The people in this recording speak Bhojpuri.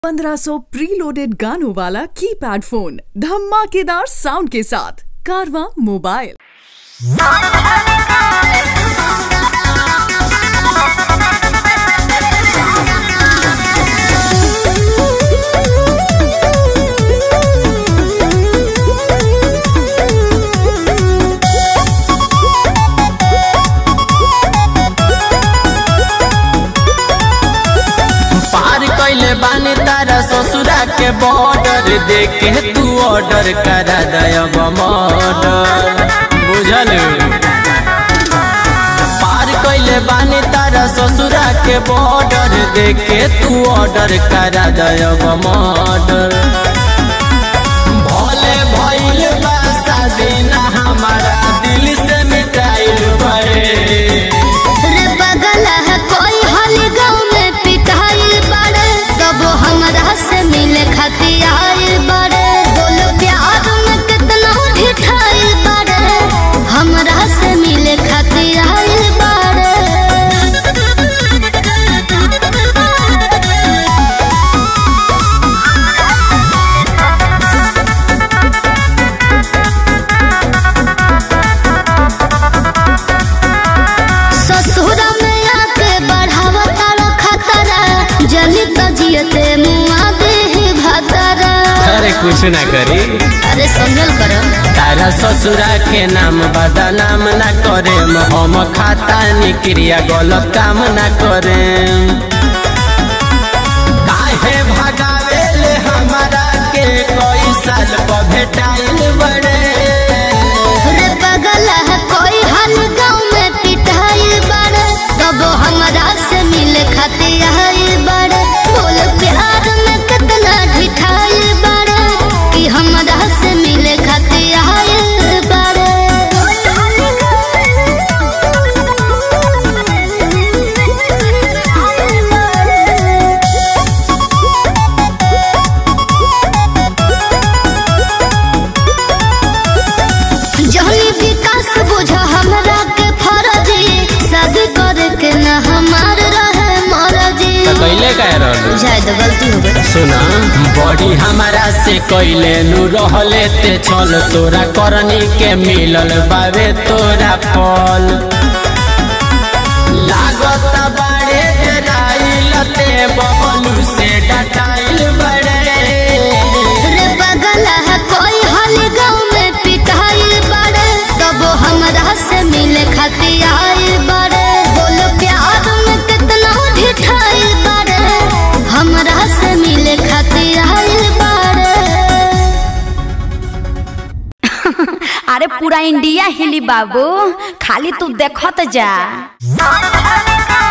1500 प्रीलोडेड गानों वाला कीपैड फोन धमाकेदार साउंड के साथ कारवा मोबाइल पार कैले बानी तारा ससुरा के बॉर्डर देखे तू ऑर्डर करा दयब मर्डर बुझल पार कैले बानी तारा ससुरा के बॉर्डर देखे तू ऑर्डर करा दयब मर्डर भले भइल बा शादी ना हमारा दिल से मिटाइल पड़े रे बगल है कोई हल गाँव में पिटाइल बड़े तब हमरा से मिले खातिर आइल बड़े बोलो प्यार में कितना ढिठाइल बड़े हमरा से मिले खातिर आइल बड़े ससुरा में आके बढ़ावा तारा खतरा जली तो जियते मुआ दे भतरा अरे कुछ ना करी अरे समझल कर तारा ससुरा के नाम बदनाम ना करे हम खाता निक्रिया गलत काम ना करे काहे भगावे ले हमारा के कोई साल पर भेटाइल बड़े रे बगल है कोई हल गाँव में पिटाइल बड़े तब हमरा से मिले खातिर आइल बड़े बोल प्यार में कितना ढिठाइल बड़े कि हमरा से मिले खातिर आइल बड़े जहनी विकास बुझ हमरा के फरजी शादी करे के न हमार रहे मरजी कैले कह रहलू बुझाए तो गलती हो गई सुना बड़ी हमारा से कैले नु रहले ते चल तोरा करनी के मिलल बावे तोरा फल लागत बाड़े डराइल ते बबलू से डटाइल बड़े रे बगल है कोई हल गाँव में पिटाइल बड़े तब हमरा से मिले खातिर आइल बड़े बोलो प्यार में कितना ढिठाइल बड़े हमरा से मिले खातिर आइल बड़े अरे पूरा इंडिया हिली बाबू खाली तू देखत जा